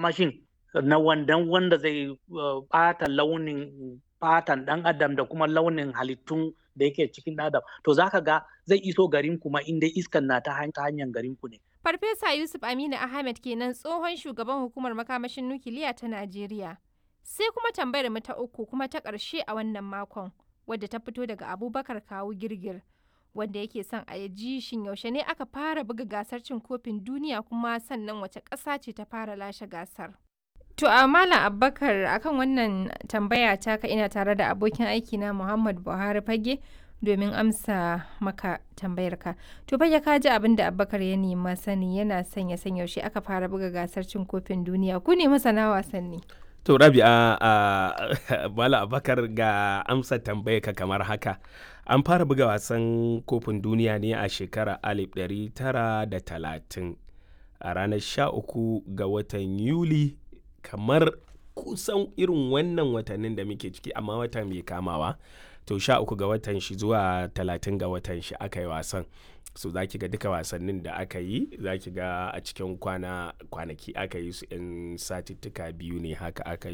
makamashin na wandan wanda zai ɓata launin fatan ɗan adam da kuma launin halittun da yake cikin adam to zaka ga zai iso garin kuma inda iskan na ta hanyar garin ku ne. Farfesa Yusuf Aminu Ahmed kenan tsohon shugaban hukumar makamashin nukiliya ta Najeriya. Sai kuma tambayar mu ta uku kuma ta ƙarshe a wannan makon wadda ta fito daga Abubakar Kawu Girgir wanda yake son a ji shin yaushe ne aka fara buga gasar cin kofin duniya kuma sannan wace ƙasa ce ta fara lashe gasar. To a Malam Abubakar akan wannan tambaya taka ina tare da abokin aiki na Muhammad Buhari Fage domin amsa maka tambayarka. To fage ka ji abin da Abubakar ya nema sani yana son ya san yaushe aka fara buga gasar cin kofin duniya ku ne masana wasanni. To Rabi'a a Malam Abubakar ga amsa tambayarka kamar haka. An fara buga wasan kofin duniya ne a shekarar 1930 a ranar 13 ga watan Yuli kamar kusan irin wannan watannin da muke ciki amma wata mai kamawa to sha uku ga watan shi zuwa talatin ga watan shi aka yi wasan so za ki ga duka wasannin da aka yi za ki ga a cikin kwana kwanaki aka yi su in satittuka biyu ne haka aka yi